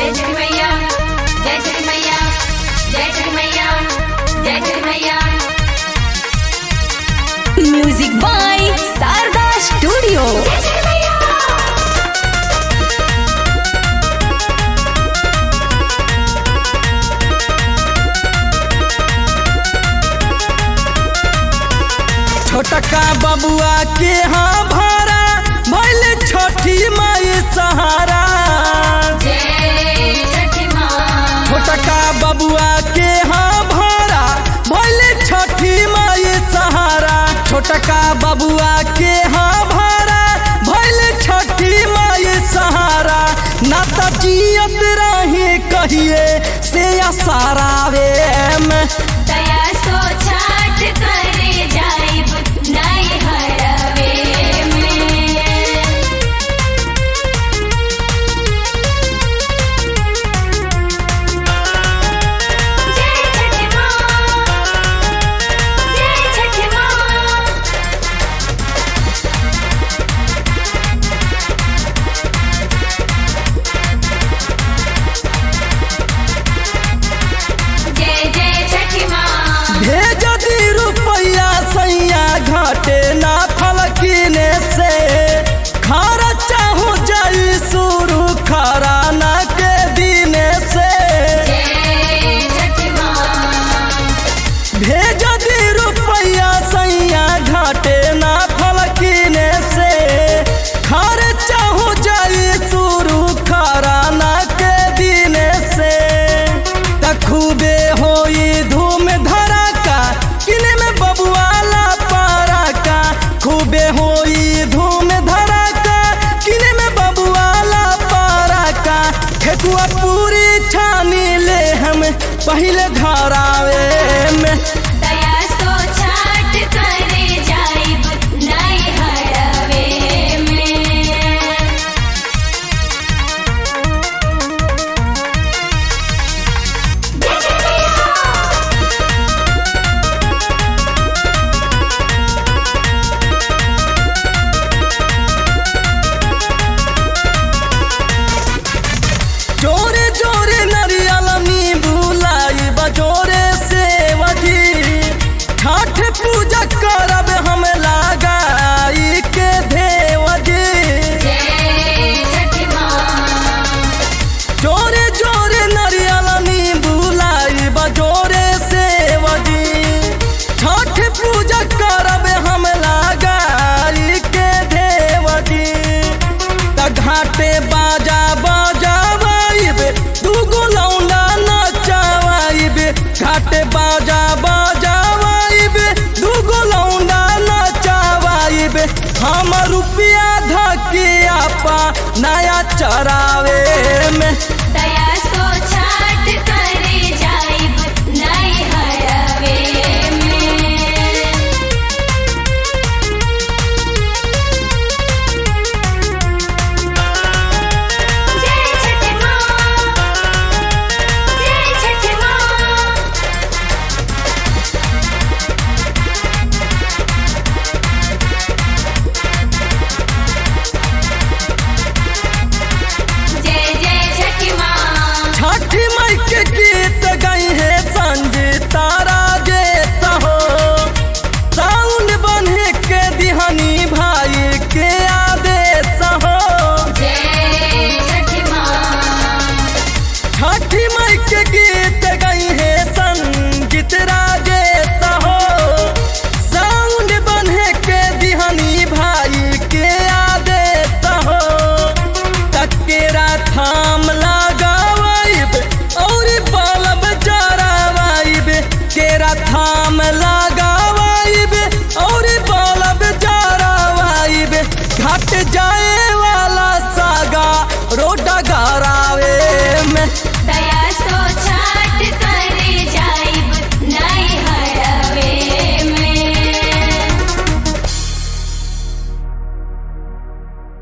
जय जय मैया जय जय मैया जय जय मैया जय जय मैया म्यूजिक बाय शारदा स्टूडियो जय जय मैया छोटका बबुआ के हाँ भारा भैल छोटी माई सहारा जय छठी माँ छोटका बबुआ के हाँ भारा भैल छोटी माई सहारा छोटका बबुआ के हाँ भारा भैल छोटी माई सहारा ना तो जियत रही कहिए से सारावे में दया सो छाट करे जाइब नहीं हरवे में जय छठी माँ जय छठी माँ जय जय छठी माँ भेज दी रुपया सैया घाटे ना फलकीने से खारा चाहू जाई शुरू खारा ना के दिने से जय छठी माँ भेज दी रुपया सैया घाटे ना फलकीने से खारा चाहू जाई शुरू खारा ना के दिने से त खूबे होई धूम धड़ाका किने में बबुआला पारा का खूबे होई धूम धड़ाका किने में बबुआला पारा का ठेकुआ पूरी छानी ले हम पहले घर आवे में दया सो छाट करे जाइब नहीं हरवे में जोरे जोरे नरियल नींबू लाई बजोरे से वजी छठ पूजा करब हम लगाई के देवजी जय छठी माँ जोरे जोरे नरियल नींबू लाई बजोरे से वजी छठ पूजा करब हम लगाई के देवजी त घाटे बाजा बजावाइब दूगो लौंडा नचावाइब घाटे बाजा बजावाइब दूगो लौंडा नचावाइब हम रुपया धके आपा नया चरावे में दया सो छाट करे जाइब नहीं हरवे में जय छठी माँ जय छठी माँ जय जय छठी माँ छठी मई के गीत गई है संगीता राजेत हो साउंड बने के दिहनी भाई के आदेश हो जय छठी माँ छठी मई के गीत गई है संगीत राजेत हो साउंड बने के दिहनी भाई के आदेश हो तकेरा थाम लगावाइब और बल्ब जरावाइब केरा थाम लगा